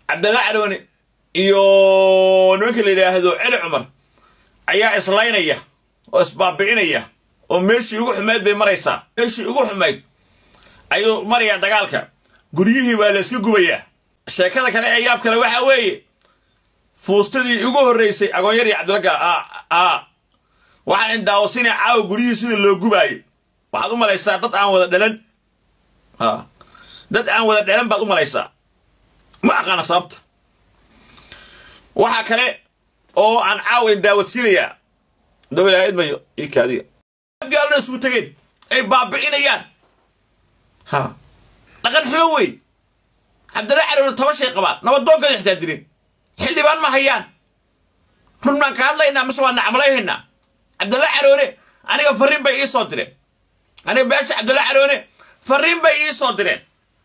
cabdalla caroone iyo nimanka la yidhaahdo celi cumar ayaa islaynaya oo isbaabi'inaya oo meeshii ugu xumayd bay maraysaa meeshii ugu xumayd ayuu marayaa dagaalka guryihii baa la iska gubayaa sheekada kale ee yaab kale waxaa weeye fuustadii ugu horreysay agoonyar iyo cabdillaga a waxaan indaawasinaya caawa guryihii sida loo gubaayo waxaad u malaysaa dad aan wada dhalan dad aan wada dhalan baad u malaysaa ma aqaana sababta waxaa kale oo aan caawa indaawasiinayaa dowlahayd mayo io kaadiya gaalna isugu tegeen ay baabi'inayaan ha dhaqan xumo wey cabdalla caroone toba shay qabaan nabadoonkada xitaa dirin xildhibaan ma hayaan run baan ka hadlaynaa mise waa nacmalayhaynaa cabdalla caroone aniga farriin bay ii soo direen aniga beesha cabdalla caroone farriin bay ii soo direen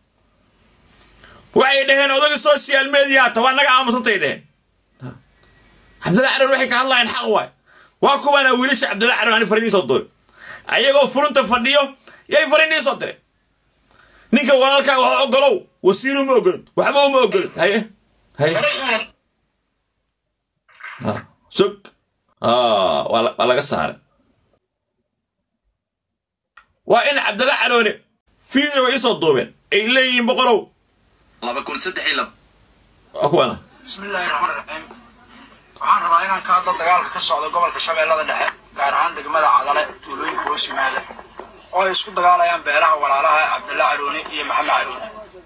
waxay dhaheen odagii social mediaha ta waa naga aamusantay dhaheen cabdalla caroone waxay ka hadlayaan xaq waay waa kuwaana wiilasha cabdalla caroone ani farriin ii soo doorin ayagoo furunta fadhiyo yay farriin ii soo direen ninka walaalkaa wax ogolow wasiiru ma ogolid waxba uma ogolid haye haye sog waa laga saaray waa in cabdalla caroone fiideo way isoo duubeen ay leeyihiin boqorow laba kun saddex iyo lab waa kuwana bismillaahi raxmaan raxiim waxaan rabaa inaan ka hadlo dagaalka ka socda gobolka shabeellada dhexe gaar ahaan degmada cadale tuulooyinka hoos yimaada oo ay isku dagaalayaan beelaha walaalaha cabdalla caroone iyo maxamed caroone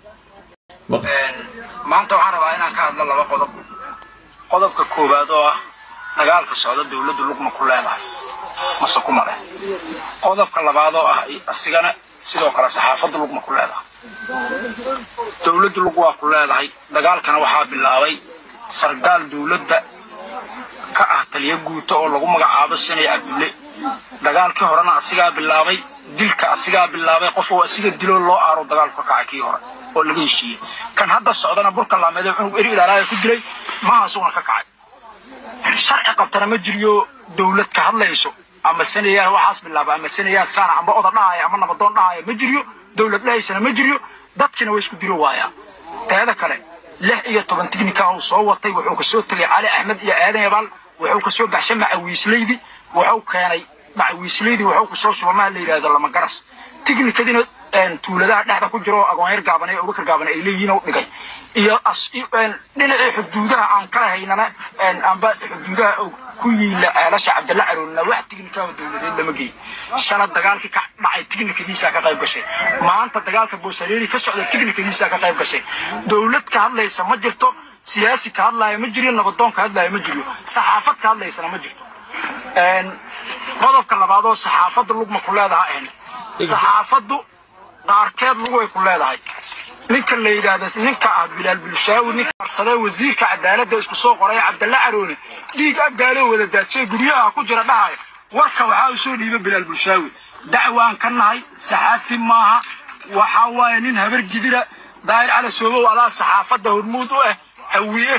maanta waxaan rabaa inaan ka hadlo laba qodob qodobka koowaad oo ah dagaalka socda dowladdu lugma ku leedahay mase kuma leh qodobka labaad oo ah asigana sidoo kale saxaafaddu lugma ku leedahay dowladdu lug waa ku leedahay dagaalkana waxaa bilaabay sargaal dowladda ka ah taliyo guuto oo lagu magacaabo sanay cabdulle dagaalkii horena asigaa bilaabay dilka asigaa bilaabay qof oo asiga diloo loo aaro dagaalku ka kacay kii hore oo laga heshiiyey kan hadda socdana burka laameed ee cunug eri ilaalaaya ku dilay mahaasuguna ka kacay sharci qabtana ma jiriyo dowlad ka hadlayso ama sanayaan waxaas bilaaba ama sanayaan saana amba oda dhahaya ama nabadoon dhahaya ma jiriyo dowlad dhahaysana ma jiriyo dadkina way isku dilo waayaan teeda kale lix iyo toban tignika uu soo watay wuxuu kasoo tegay cali axmed iyo aadan yabaal wuxuu kasoo baxshay macawiisleydi wuxuu keenay macawiisleydi wuxuu kusoo subamaha la yidhahdo lama garas tignikadina tuuladaha dhexda ku jiro agoonyar gaaban ee abubakar gaaban ay leeyihiin u dhigay iyo dhinacii xuduudaha aan kala haynana amba xuduudaha ku yiila ceelasha cabdalla caroolina wax tignikaa dowladeed lama geey shala dagaalkii ka dhacay tignikadiisaa ka qayb gashay maanta dagaalka boosareeri ka socda tignikadiisaa ka qayb gashay dowlad ka hadlaysa ma jirto siyaasi ka hadlaaya ma jiriyo nabadoon ka hadlaaya ma jiriyo saxaafad ka hadlaysana ma jirto qodobka labaad oo saxaafadda lugma ku leedaha ahayn saxaafaddu qaarkeed lugay ku leedahay ninka la yidhaahda ninka ah bilaal bulshaawi ninka arsadee wasiirka cadaaladda isku soo qoray cabdalla caroone dhiig abgaaloo wada daajay guryaha ku jira dhahaya warka waxaa u soo dhiiba bilaal bulshaawi dacwaan ka nahay saxaafi maaha waxaa waaye nin habar gidira daahir cali soobow adaa saxaafadda hormuud u ah hawiye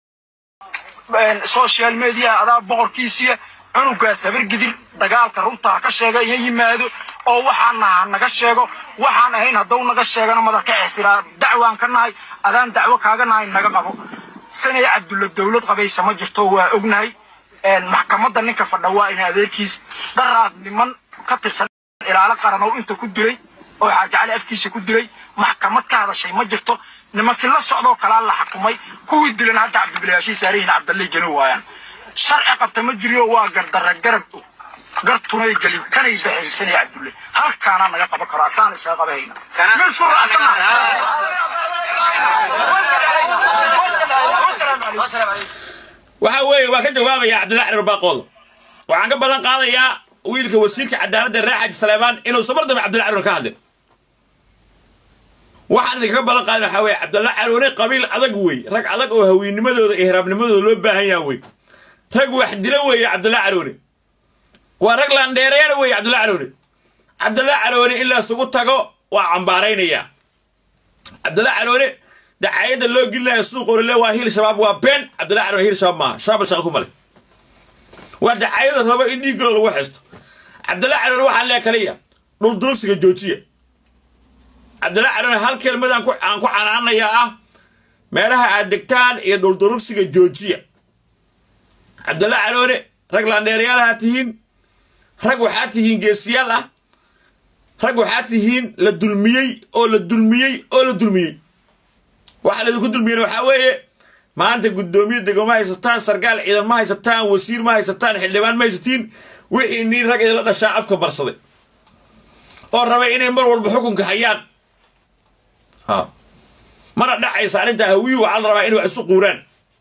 social media adaa boqorkiisiya cunugaas habar gidir dagaalka runta ha ka sheega iyo yimaado oo waxaan naha naga sheego waxaan ahayn hadduu naga sheegana madarka xisiraa dacwaan ka nahay adaan dacwo kaaga nahay naga qabo sanay cabdulla dowlad qabaysa ma jirto waa ognahay maxkamadda ninka fadha waa in adeerkiis dharaad niman ka tirsan ilaalo qaran oo inta ku dilay oo xaajacali afkiisa ku dilay maxkamad ka hadashay ma jirto nimankii la socdoo kalaa la xakumay kuwii dilan hadda cabdibilayaashii saarihin cabdallay geli waayaan sharci qabta ma jiriyo waa gardarra garab og gartunay gelin kanay baxaysanay cabdulle halkaana naga qaban karo asaan isaga qabahayna misku waxaa weeye waan ka jawaabayaa cabdilla caroor baaqooda waxaan ka ballan qaadayaa wiilka wasiirka cadaaladda reer xaaji saleebaan inuu sabardaba cabdilla caroor ka hadlin waxaan idinkaga ballan qaadin waxaa weeye cabdalla caroone qabiil adag wey rag adag oo hawiinimadooda iyo hiraabnimadooda loo baahan yaha wey rag wax dilo weeye cabdalla caroone waa rag landheereena weeye cabdalla caroone cabdalla caroone in la isugu tago waa cambaaraynayaa cabdalla caroone dacayadda loo gelinayo suuq orole waa hiil shabaab waa been cabdalla caroone hiil shabaab maaha shabaab shaqa ku male waa dacayada rabo in dhiiggooda lagu xesto cabdalla caroone waxaa lee kaliya dhuldurugsiga joojiya cabdalla caroone hal kelmad aan ku canaanayaa ah meelaha aad degtaan iyo dhuldurugsiga joojiya cabdalla caloone rag laandheerayaalaha tihiin rag waxaa tihiin geesiyaal ah rag waxaa tihiin la dulmiyey oo la dulmiyey oo la dulmiyey waxa laydinku dulmiyeen waxaa weeye maanta guddoomiye dego ma haysataan sarkaal ciidan ma haysataan wasiir ma haysataan xildhibaan ma haysatiin wixii niin rag idinla dhashaa afka barsaday oo rabay inay mar walba xukunka hayaan mana dhacaysa arrintaa hawiyu waxaa la rabaa inay wax isu quuraan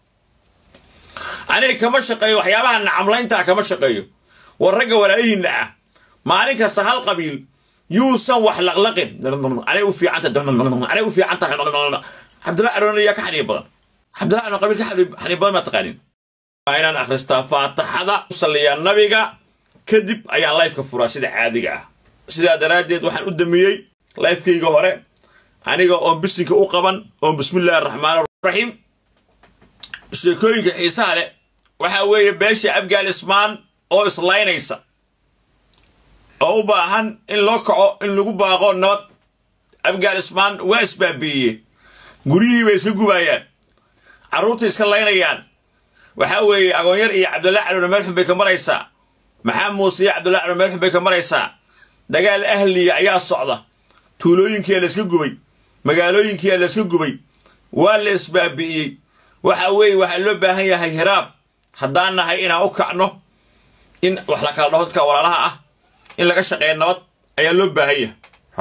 aniga kama shaqeeyo waxyaabaha nacamlayntaa kama shaqeeyo war ragga walaalihiinna ah maalin kasta hal qabiil yuusan wax laqlaqin anay u fiicanta anay u fiicanta cabdilla aroon ayaa ka xaniib badan cabdilla aroon qabiil ka xaniib badan maa taqaanin waa inaan akhristaa faataxada u salliyaa nabiga kadib ayaan lifeka furaa sida caadiga ah sidaa daraaddeed waxaan u damiyey lifekayga hore aniga oon bisinka u qaban oon bismillahi araxmaan araxiim sheekooyinka xiisaha leh waxaa weeye beesha abgaal ismaan oo islaynaysa oo u baahan in loo kaco in lagu baaqo nabad abgaal ismaan waa isbaabiiyey guryihii bay iska gubaayaan carruurtay iska laynayaan waxaa weeye agoonyar iyo cabdulla calowna meel xun bay ka maraysaa maxaa muuse iyo cabdulla calow meel xun bay ka maraysaa dagaal ahliya ayaa socda tuulooyinkiia la iska gubay magaalooyinkiia la iska gubay waa la isbaabi'iyey waxa weeye waxaa loo baahan yahay hiraab haddaan nahay inaan u kacno in wax la kala dhaho dadka walaalaha ah in laga shaqeeya nabad ayaa loo baahan yahay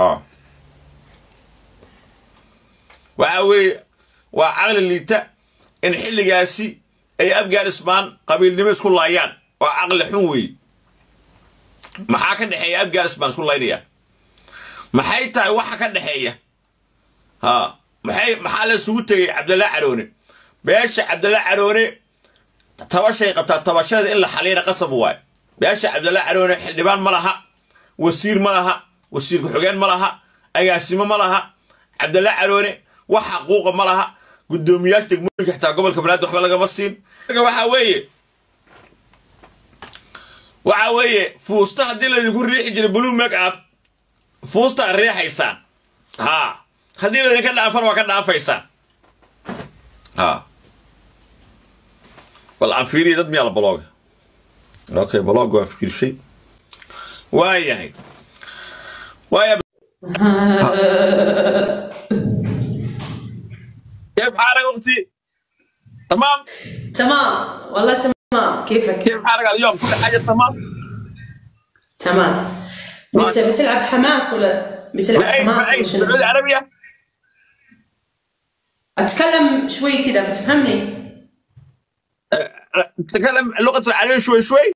waxa weeye waa caqli liita in xilligaasi ay abgaal ismaan qabiilnimo isku laayaan waa caqli xun weeye maxaa ka dhexeeya abgaal ismaan isku laynaya maxay tahay waxa ka dhexeeya ha maxay maxaa la isugu tegay cabdalla caroone beesha cabdalla caroone tabashay qabtaa tabashada in la xaliyana qasab waayo beesha cabdalla caroone xildhibaan ma laha wasiir ma laha wasiir ku-xigeen ma laha agaasimo ma laha cabdalla caroone wax xaquuqa ma laha guddoomiyaasha degmooyinka xitaa gobolka banaadir waxba lagama siin marka waxaa weeye waxa weeye fuusta haddii laydinku riixi jiray blue make up fuustaa riixaysaan haa haddii laydinka dhaafan waa ka dhaafaysaan haa bal aan fiiriya dad miyaa la balooga okay balooga waa fiirshay waa yahay waaya كيف حالك اختي؟ تمام؟ تمام والله تمام كيفك؟ كيف حالك اليوم؟ كل حاجه تمام؟ تمام بت- بتلعب حماس ولا بتلعب بأي حماس بأي ولا شنو؟ بالعربية العربية؟ اتكلم شوي كذا بتفهمني؟ تتكلم اللغة العربية شوي شوي؟